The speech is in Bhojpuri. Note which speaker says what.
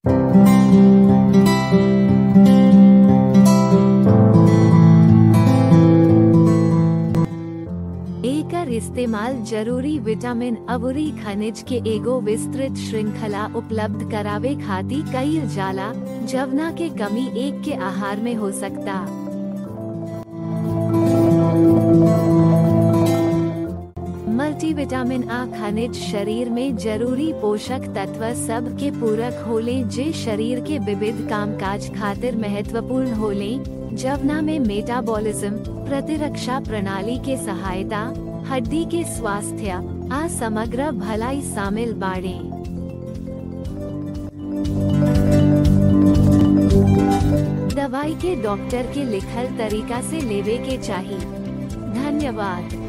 Speaker 1: एकर इस्तेमाल जरूरी विटामिन अवरी खनिज के एगो विस्तृत श्रृंखला उपलब्ध करावे खातिर कईल जाला जवना के कमी एक के आहार में हो सकता मल्टीविटामिन आ खनिज शरीर में जरूरी पोषक तत्व सब के पूरक होले जे शरीर के विविध कामकाज खातिर महत्वपूर्ण होले जवना में मेटाबॉलिज्म प्रतिरक्षा प्रणाली के सहायता हड्डी के स्वास्थ्य आ समग्र भलाई शामिल बाड़े दवाई के डॉक्टर के लिखल तरीका से लेवे के चाहिए धन्यवाद